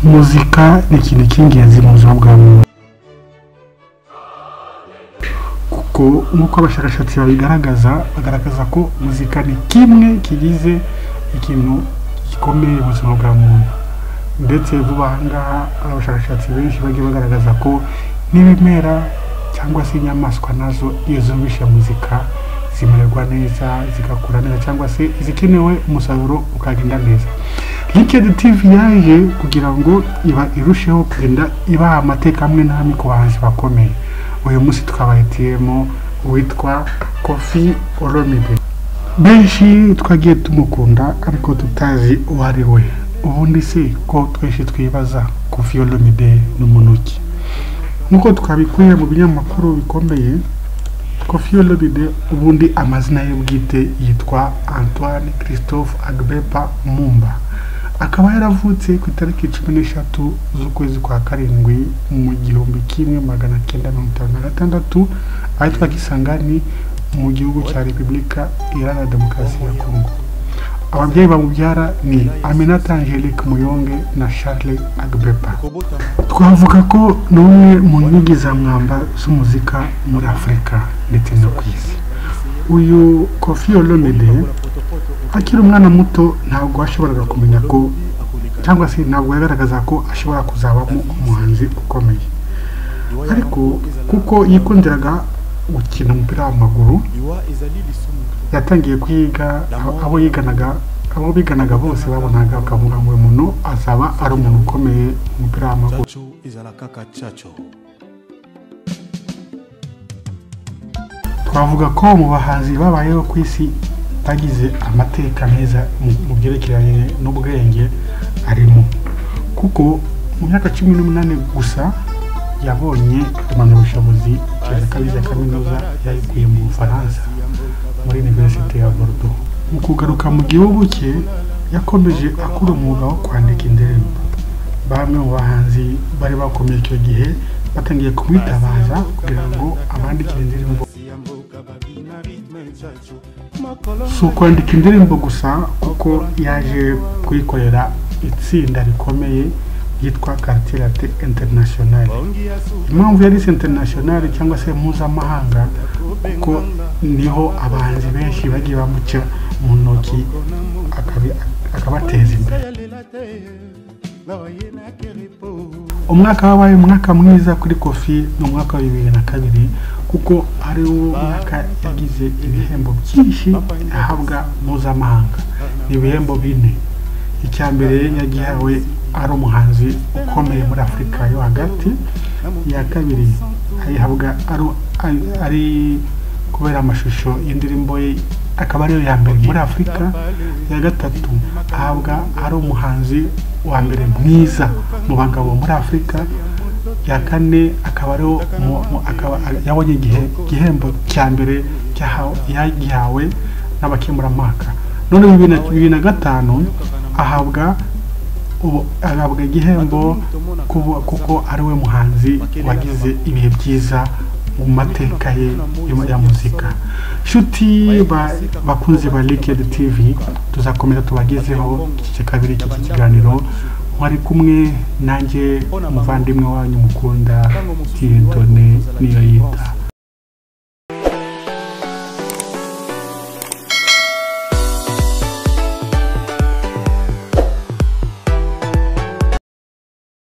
muzika ni ikintu cy'ingenzi mu buzima bwa muntu kuko nk'uko abashakashatsi babigaragaza bagaragaza ko muzika ni kimwe kigize ikintu gikomeye mu buzima bwa muntu ndetse vuba aha ngaha hari abashakashatsi benshi bagiye bagaragaza ko n'ibimera cyangwa se inyamaswa nazo iyo zumvise muzika zimererwa neza zigakura neza cyangwa se izikenewe umusaruro ukagenda neza linkedi tv yaje kugira ngo iba irusheho kugenda ibaha amateka amwe n'amwe ku bahanzi bakomeye uyu munsi twabahitiyemo uwitwa kofi olomide benshi twagiye tumukunda ariko tutazi uwo ari we ubundi se ko twese twibaza kofi olomide ni umuntu ki nk'uko twabikuye mu binyamakuru bikomeye kofi olomide ubundi amazina ye bwite yitwa antoine christophe agbepa mumba akaba yaravutse ku itariki cumi n'eshatu z'ukwezi kwa karindwi mu gihumbi kimwe magana cyenda mirongo itanu na gatandatu ahitwa kisangani mu gihugu cya repubulika iharanira demokarasi ya kongo ababyeyi bamubyara ni aminata angelique muyonge na charles agbepa twavuga ko ni umwe mu nkingi za mwamba z'umuzika muri afurika ndetse no ku isi uyu kofi olomide akiri umwana muto ntabwo yashoboraga kumenya ko cyangwa se ntabwo yagaragaza ko ashobora kuzabamo umuhanzi ukomeye ariko kuko yikundiraga gukina umupira w'amaguru yatangiye kwiga abo- abo yiganaga abo biganaga bose babonaga bakavuga ngo uyu muntu azaba ari umuntu ukomeye mu mupira w'amaguru chacho ezala kaka chacho twavuga ko mu bahanzi babayeho ku isi bagize amateka meza mu- mu byerekeranye n'ubwenge arimo kuko mu myaka cumi n'umunani gusa yabonye impamyabushobozi ya kabiri ya kaminuza yayikuye mu bufaransa muri iniverisite ya Bordeaux mu kugaruka mu gihugu cye yakomeje akora umwuga wo kwandika indirimbo bamwe mu bahanzi bari bakomeye icyo gihe batangiye kumwitabaza kugira ngo abandikire indirimbo ya mboka babina ritme chacho si ukwandika indirimbo gusa kuko yaje kuyikorera itsinda rikomeye ryitwa karitirate interinasiyonari impamvu yari interinasiyonari cyangwa se mpuzamahanga kuko niho abahanzi benshi bagiye bamuca mu ntoki akabi- akabateza imbere yalela te nawa ye nakerepo umwaka wabaye umwaka mwiza kuri kofi ni umwaka wa bibiri na kabiri kuko ari wo mwaka yagize ibihembo byinshi ahabwa mpuzamahanga ni ibihembo bine icya mbere yagihawe ari umuhanzi ukomeye muri afurika yo hagati iya kabiri ayihabwa ari- ari- ari kubera amashusho y'indirimbo ye akaba ariyo ya mbere muri afurika iya gatatu ahabwa ari umuhanzi wa mbere mwiza mu bagabo muri afurika iya kane akaba ariwo mu- mu- akaba- yabonye igihe- igihembo cya mbere cyahawe- yagihawe n'abakemurampaka none bibiri na- bibiri na gatanu ahabwa ubu agahabwa igihembo kuba- kuko ari we muhanzi wagize ibihe byiza mu mateka ye ya- ya muzika nshuti ba- bakunzi ba Liquid TV tuzakomeza tubagezeho iki cya kabiri cy'iki kiganiro wari kumwe nanjye umuvandimwe wanyu mukunda Tiyentone niyo yita